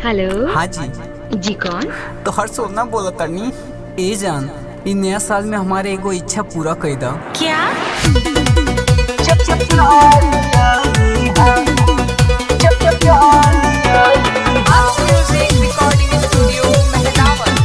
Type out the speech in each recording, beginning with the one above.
hello हाँ जी जी कौन तो हर सोना बोला तनी ए जान इ नया साल में हमारे एगो इच्छा पूरा कर दा क्या recording studio Mehdawal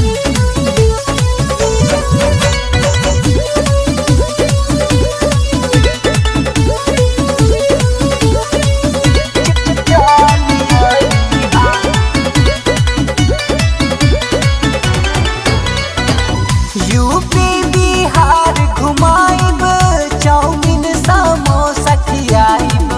UP Bihar घुमाइब चाउमीन समोसा खियाइब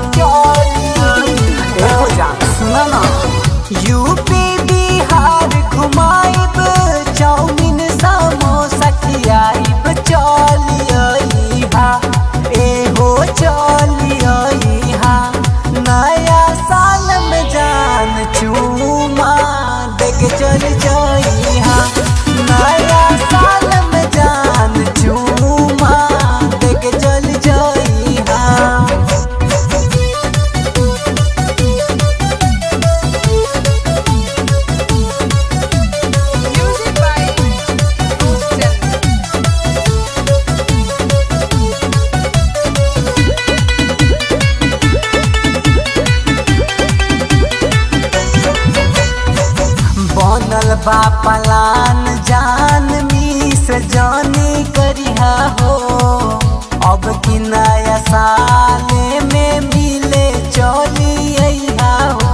एहो जान सुना ना यूपी बिहार घुमाइब चाउमीन समोसा खियाइब चलिया एहो चलिया नया साल में जान चूमा देख चल जाइहा नया साल में जान चूमा देख चल जाइहा म्यूजिक बाय रूपचंद बनल बा पलान जान मिस जानी करिहा हो अब की नया साल में मिले चली अइहा हो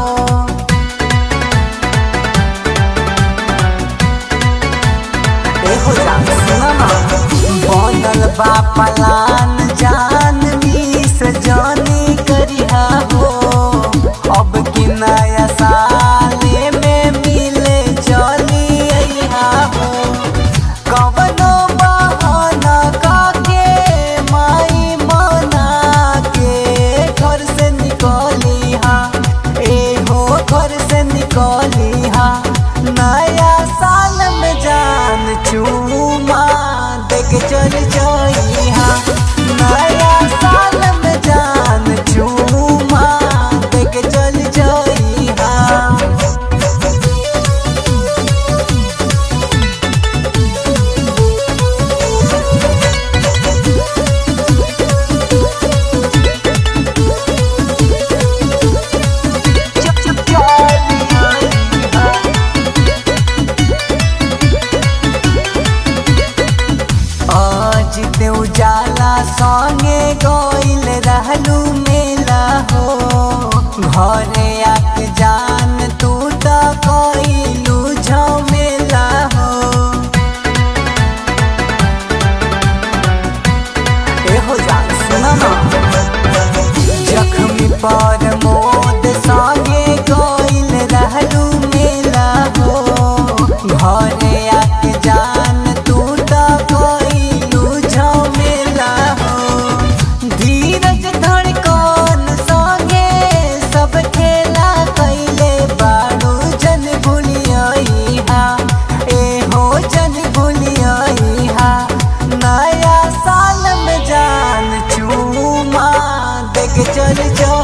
एहो जान सुना ना बनल बा पलान जान मिस जानी करिहा हो अब की नया साल में मिले चली अइहा हो कवनो बहाना काके माई मना के घर से निकली हा एहो घर से निकली हा नया साल में जान चूमा देख चल जाई हा नया साल में जान चूमा देख चल जाई हा आज ते उजाला संगे गइल रहलू मेला हो घरे आके जान तू त कइलू झमेला हो एहो जान सुना ना जख्मी पर मोद संगे गइल रहलू मेला हो घरे आके जान तू त कइलू झमेला हो धीरज धड़कन संगे सब खेला कइले बाड़ू जन भूलिया एहो जन भूलिया नया साल में जान चूमा देख चल जा